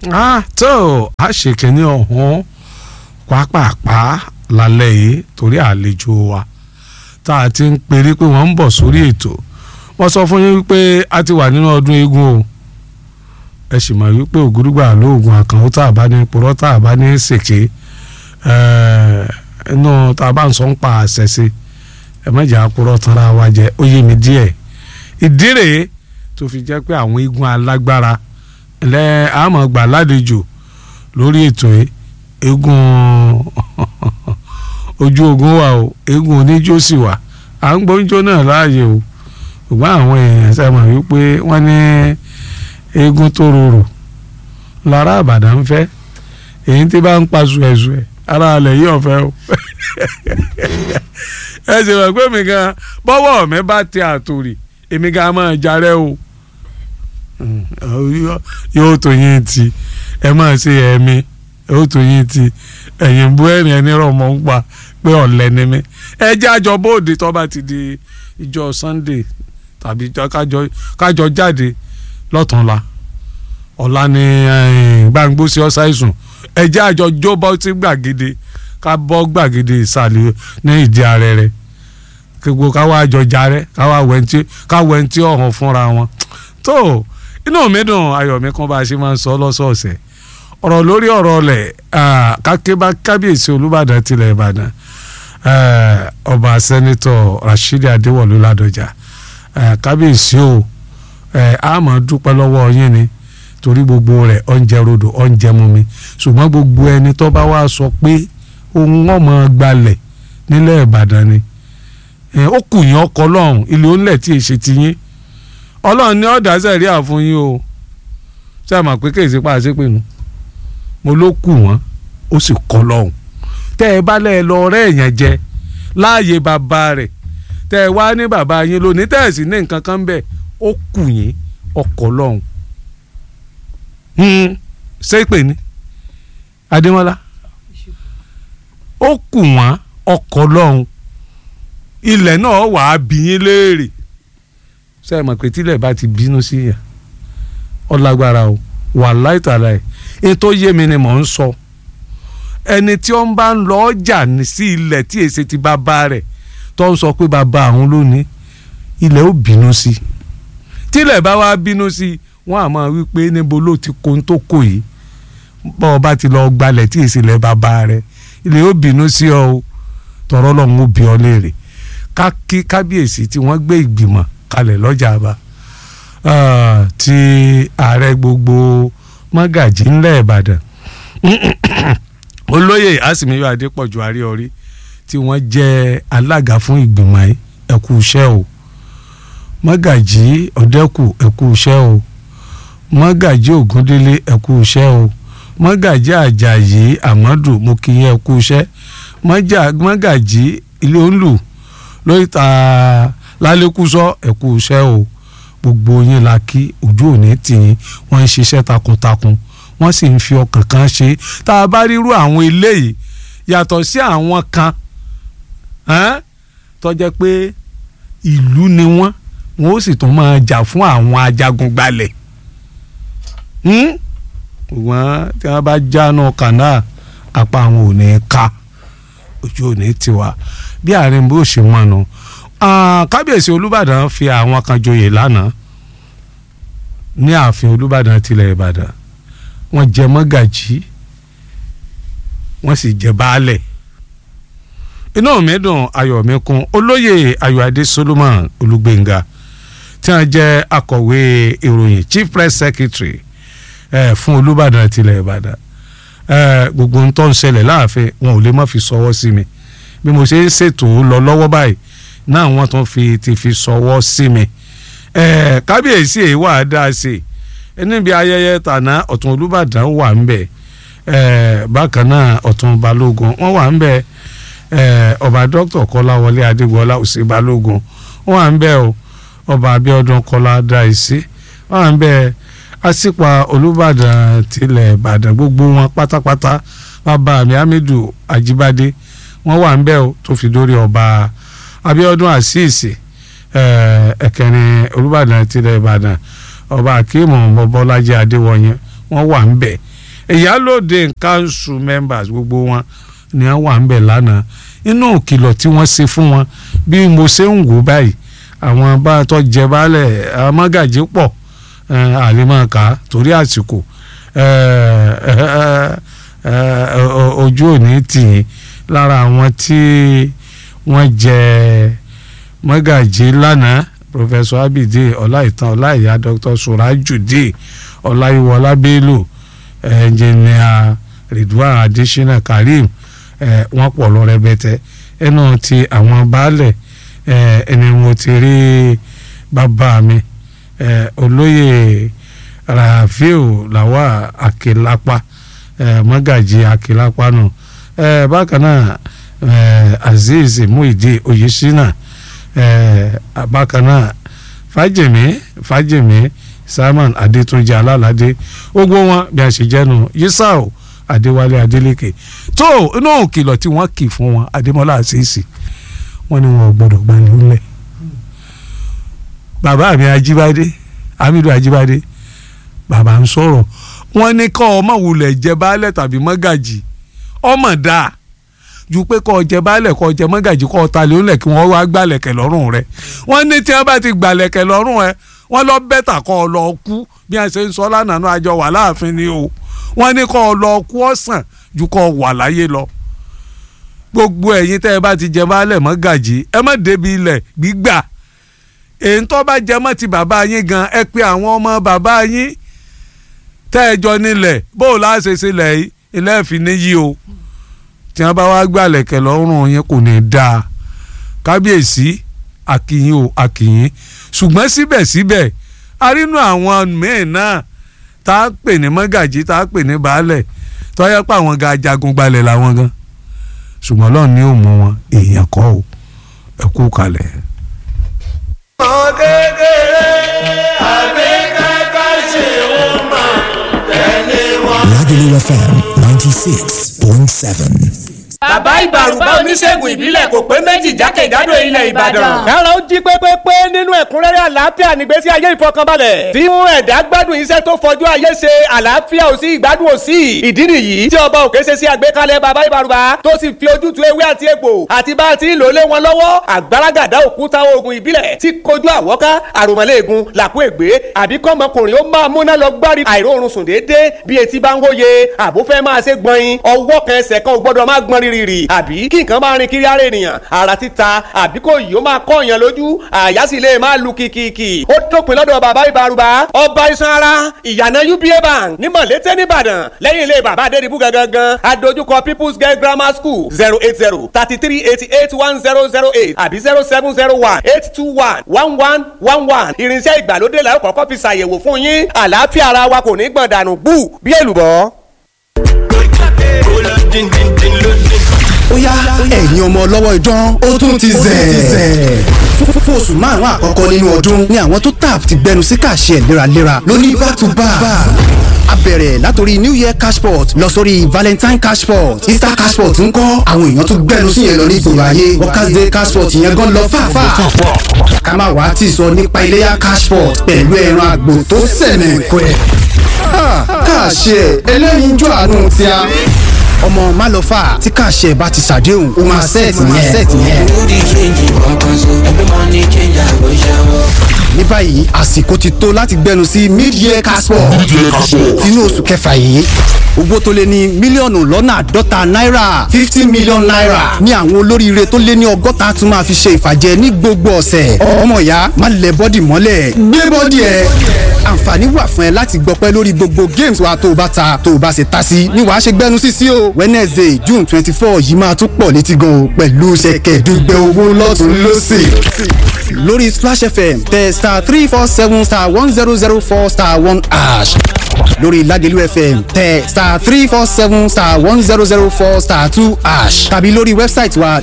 ah tó a ṣe kínní ọ̀hún pápápá lálẹ́ yìí torí àlejò wa tá a ti ń perí pé wọ́n ń bọ̀ sórí ètò wọ́n sọ fún yín wípé a ti wà nínú ọdún eégún o ẹ sì mọ̀ wípé ògúrúgbà lóògùn àkànwó tá a bá ní purọ́ tá a bá ní ṣèké inú tá a bá ń sọ ń pa àṣẹ sí ẹ mẹ́jà purọ́ tanra wa jẹ ó yé mi díẹ̀ ìdí rèé tó fi jẹ́ pé àwọn eégún alágbára lẹ́ àmọ́ gbà ládejò lórí ètò yìí eégún ojú ogun wà o eégún oníjó sì wà à ń gbóúnjó náà láàyè o ṣùgbọ́n àwọn èèyàn ṣe mọ̀ wípé wọ́n ní eégún tó rorò lára àbàdàn ń fẹ́ èyí tí bá ń pa ṣùẹ̀ṣùẹ̀ ara alẹ̀ yìí ọ̀fẹ́ o ẹ ṣe wọ̀ pé mi gan bọ́wọ́ mi bá ti àtòrì èmi gan máa jarẹ́ o yóò tó yín ti ẹ máa ṣe ẹ̀mí yóò tó yín ti ẹ̀yìn bú ẹ̀rìn ẹni rọ̀ mọ́ ń pa pé ọ̀lẹ́ ni mí ẹ jẹ́ àjọ bóde tó bá ti di ìjọ Sunday tàbí kájọ jáde lọ́tùnla ọ̀la ni gbàngbósí ọ̀sáìsùn ẹ jẹ́ àjọ jó bọ́ sí gbàgede ká bọ́ gbàgede ìsàlẹ̀ ní ìdí ààrẹ rẹ̀ gbogbo káwá àjọ jarẹ́ káwá wẹ̀ntí káwẹ̀ntí ọ̀hún fúnra wọn tó inú mi dùn ayọ̀ mi kan bá a ṣe máa ń sọ lọ́sọ̀ọ̀sẹ̀ ọ̀rọ̀ lórí ọ̀rọ̀ ọ̀lẹ̀ kákébá kábíyèsí olúbàdàn tilẹ̀ ìbàdàn ọba sẹ́nitọ̀ Rashidi Adéwọ̀lú Ládọjà kábíyèsí o a máa dúpẹ́ lọ́wọ́ yín ni torí gbogbo rẹ̀ ọ̀njẹ rodò ọ̀njẹ mumi ṣùgbọ́n gbogbo ẹni tó bá wá sọ pé ohun ọmọ gbalẹ̀ nílẹ̀ ìbàdàn ni ó kù yín ọkọ̀ lọ́hùn ilé onílẹ̀ tí èsì ti yín ọlọ́run ní ọ̀dà sẹ̀rí àfún yín o ṣé àmọ̀ pé kéèsì pa àṣepè nu mo ló kù wọ́n ó sì kọ́ lọ́hùn tẹ́ ẹ bá lẹ́ẹ̀ lọ ọ̀rẹ́ èèyàn jẹ láàyè bàbá rẹ̀ tẹ́ ẹ wá ní bàbá yín lónìí tẹ́ ẹ sì ní nǹkan kan bẹ́ẹ̀ ó kù yín ọkọ̀ lọ́hùn ṣé pè ní Adémọ́lá ó kù wọ́n ọkọ̀ lọ́hùn ilẹ̀ náà wàá bí yín léèrè ṣe é mọ̀ pé tílẹ̀ bá ti bínú sí yà ọ lágbára o wà láìtàlá ẹ̀ ètò yé mi ni mò ń sọ ẹni tí ó ń bá ń lọ ọjà sí ilẹ̀ tí èsì ti bàbá rẹ̀ tó ń sọ pé bàbá àwọn lónìí ilẹ̀ ó bínú sí i tílẹ̀ bá wá bínú sí i wọ́n á máa wí pé níbo ló ti kó ń tó kò yìí bọ́ ọ bá ti lọ gbalẹ̀ tí èsì ilẹ̀ bàbá rẹ̀ ilẹ̀ ó bínú sí ọ o tọ̀rọ̀ lọ́hún ó bí ọ léèrè ká kí kábíyèsí tí wọ́n gbé ìgbìmọ̀ kalẹ̀ lọ́jà àbá ti ààrẹ gbogbo mọ́gàjì ńlẹ̀ ìbàdàn olóyè àsìmíyọ adépọ̀jù àríọrí tí wọ́n jẹ́ alága fún ìgbìmọ̀ yìí ẹ̀kú iṣẹ́ o mọ́gàjì ọ̀dẹ́kù ẹ̀kú iṣẹ́ o mọ́gàjì ògúndélé ẹ̀kú iṣẹ́ o mọ́gàjì àjàyí àmọ́dù mo kí yín ẹ̀kú iṣẹ́ mọ́gàjì ilé òǹlù lórí ta lálẹ́kùsọ ẹ̀kú iṣẹ́ o gbogbo yín la kí ojú òní tì yín wọ́n ń ṣiṣẹ́ takuntakun wọ́n sì ń fi ọkàn kan ṣe tá a bá rírú àwọn eléyìí yàtọ̀ sí àwọn kan tó jẹ́ pé ìlú ni wọ́n wọ́n ó sì tún máa jà fún àwọn ajagun gbalẹ̀ ṣùgbọ́n tí wọ́n bá jáná kànáà apá àwọn ò ní ká ojú òní tiwa bí àárín bó ṣe mọ̀ nù kábíyèsí olùbàdàn fi àwọn kan joyè lánàá ní ààfin olùbàdàn tilẹ̀ ìbàdàn wọ́n jẹ mọ́gàjí wọ́n sì jẹ baálẹ̀ inú mi dùn ayọ̀ mi kún olóyè ayọ̀adé solomon olùgbénga tí wọ́n jẹ́ akọ̀wé ìròyìn chief press secretary eh, fún olùbàdàn tilẹ̀ ìbàdàn eh, gbogbo ń tó ń ṣẹlẹ̀ láàfin wọn ò lè má fi sọwọ́ sí mi bí mo ṣe ń ṣètò lọ lọ́wọ́ báyìí náà wọ́n tún fi ti fi sọwọ́ sí mi kábíyèsí èyí wà á dá a sí níbi ayẹyẹ tàná ọ̀tún olùbàdàn wà ń bẹ̀ bákan náà ọ̀tún balógun wọ́n wà ń bẹ̀ ọba dókítà kọ́láwọlé adégbọlá òsì balógun wọ́n wà ń bẹ̀ o ọba abíọ́dún kọ́lá dáìsí wọ́n wà ń bẹ̀ àsìpà olùbàdàn tilẹ̀ ìbàdàn gbogbo wọn pátápátá bàbá mi hamidu ajíbádé wọ́n wà ń bẹ̀ o tó fi dórí ọba abíọ́dún àṣìṣe ẹ̀kẹrin olùbàdàn tilẹ̀ ìbàdàn ọba akéemù bọ́lájí adéwọ̀nyẹ wọ́n wà ń bẹ̀ ìyálòde council members gbogbo wọn ni wọ́n wà ń bẹ̀ lánàá inú ìkìlọ̀ tí wọ́n ṣe fún wọn bí mo ṣe ń wò báyìí àwọn bá a tọ́ jẹ baálẹ̀ amágàjì pọ̀ àlèmọ̀ọ́ká torí àsìkò ojú òní tì í lára àwọn tí wọ́n jẹ mọ́gàjì lánàá professor abide ọláìtàn ọláìyá dr surajudeen ọláyíwọlá bello engineer ridwan adesina karim wọ́n pọ̀ lọ rẹpẹtẹ ẹnu ti àwọn baálẹ̀ ẹni mo ti rí bàbá mi olóyè rafiu lawa akilapa mọ́gàjì akilapa nù bákan náà azeez muhide oyesina bákan náà fàjèmí fàjèmí simon adétúnjì alálàdé gbogbo wọn bí a ṣe jẹnu yisao adéwálé adélékè tó inú òkìlọ̀ tí wọ́n kì fún wọn adémọ́lá àṣìṣì wọ́n ní wọn ò gbọ́dọ̀ gbani ńlẹ̀ bàbá mi ajíbádé hamidu ajíbádé bàbá ń sọ̀rọ̀ wọ́n ní kọ́ ọmọ wulẹ̀ jẹ baálẹ̀ tàbí mọ́gàjì ọmọ dáa ju pé kọ́ jẹ baálẹ̀ kọ́ jẹ mọ́gàjì kọ́ ta lé ńlẹ̀ kí wọ́n wá gbàlẹ̀kẹ̀ lọ́rùn rẹ̀ wọ́n ní tí wọ́n bá ti gbàlẹ̀kẹ̀ lọ́rùn ẹ̀ wọ́n lọ bẹ́tà kọ́ ọ lọ kú bí wọ́n ṣe ń sọ lánàá náà àjọ wà láàfin ni o wọ́n ní kọ́ ọ lọ kú ọ̀sán ju kọ́ wà láyé lọ gbogbo ẹ̀yin tẹ́ ẹ bá ti jẹ baálẹ̀ mọ́gàjì ẹ má débi ilẹ̀ gbígbà èyí tó bá jẹ mọ́ ti bàbá yín gan ẹ pé àwọn ọmọ bàbá yín tẹ́ ẹ jọ nílẹ̀ bó o láṣẹ sílẹ̀ yìí ilé ẹ̀fín níyì o tí wọ́n bá wá gbàlẹ̀kẹ̀ lọ́rùn yín kò ní dáa kábíyèsí àkìyìn o àkìyìn ṣùgbọ́n síbẹ̀síbẹ̀ arínú àwọn míín náà tá a pè ní mọ́gàjì tá a pè ní baálẹ̀ tọ́yẹ́ pé àwọn ga jagun gbalẹ̀ làwọn gan ṣùgbọ́n lọ́ọ̀ ní òun wọn èèyàn kọ́ o ẹ kú kalẹ̀. ọmọ kékeré àbí kẹ́kẹ́ ṣe wọ́n mọ̀ tẹ́lẹ̀ wọn. Lagelu FM 96.7. bàbá ìbàrùbá oníṣègùn ìbílẹ̀ kò pé méjì jákèjádò ilẹ̀ ìbàdàn. kára ó jí pépépé nínú ẹ̀kúnrẹ́rẹ́ àlàáfíà nígbésí ayé ìfọkànbalẹ̀ tí mú ẹ̀dá gbádùn iṣẹ́ tó fojú ayé ṣe àlàáfíà ò sí ìgbádùn ò sí ìdí nìyí tí ọba òkè ṣe sí àgbékalẹ̀ bàbá ìbàrùbá tó sì fi ojútùú ewé àti egbò àti bá a ti ń lò lé wọn lọ́wọ́ àgbàràgàdá òkúta oògùn ìbílẹ̀ tí kojú àwọ́ká àròmọ́lẹ́ẹ̀gùn làkú ègbé àbí kọ́mọkùnrin ó máa múná lọ gbárí àìróorun sùn déédéé bí etí bá ń wóye àbúfẹ́ máa ṣe gbọ̀nyin ọwọ́ kan ẹsẹ̀ kan ò gbọ́dọ̀ máa gbọ́n rírì àbí kí nǹkan máa rin kiri ara ènìyàn ara títa àbí kò yìí ó máa kọ́ èèyàn lójú àyà sì lè máa lu kìkìkì ó dópin lọ́dọ̀ bàbá ìbárúbá ọba iṣan ara ìyànà uba bank ní mọ̀lété nìbàdàn lẹ́yìn ilé bàbá adédìbú gangan adójúkọ people's girl grammar school zero eight zero thirty three eighty eight one zero zero eight àbí zero seven zero one eight two one one one one one irinṣẹ́ ìgbàlódé la ó kọ́kọ́ fi ṣàyẹ̀wò fún yín àlàáfíà ara wa kò ní gbọ̀n dànù bú bí èlùbọ́. ó yá ẹ̀yin ọmọ ọlọ́wọ́ idán ó tún ti zẹ̀. fún oṣù márùn-ún àkọ́kọ́ nínú ọdún ni àwọn tó tap ti gbẹnu sí kàṣẹ léraléra lóní back to back. a bẹ̀rẹ̀ látòrí new year cashport lọ sórí valentine cashport easter cashport ń kọ́ àwọn èèyàn tó gbẹnu sí yẹn lọ ní ìgboro ayé workers day cashport yẹn gan lọ fàáfàá. ká má wàá tì sọ nípa iléyà cashport pẹ̀lú ẹran àgbò tó sẹ̀nẹ̀ pẹ́. kàṣẹ ẹlẹ́yinjú àánú tí a ọmọ málọ́fà tí kàṣẹ bá ti ṣàdéhùn ó máa sẹ́ẹ̀tì yẹn. Booty changing, one console. Every money change, I go shower. ní báyìí àsìkò ti tó láti gbẹnu sí mid-year caspo tinú oṣù kẹfà yìí owó tó lé ní mílíọ̀nù lọ́nà àádọ́ta náírà fifty million naira ní àwọn olóríire tó lé ní ọgọ́ta tún máa fi ṣe ìfàjẹ ní gbogbo ọ̀sẹ̀ ọmọ ìyá má lẹ bọ́dì mọ́lẹ̀ gbé bọ́dì ẹ̀ àǹfààní wà fún ẹ láti gbọpẹ́ lórí gbogbo games wa tó o bá ta tó o bá ṣe ta sí ni wàá ṣe gbẹnu sí sí o wednesday june twenty four yìí máa tún pọ̀ létí gan o pẹ̀lú ṣẹ̀kẹ̀dùgbẹ̀ owó lọ́tún lọ́sì lórí splash fm tẹ star three four seven star one zero zero four star one ash lórí lagelu fm tẹ star three four seven star one zero zero four star two ash tàbí lórí wẹ́bsáìtì wa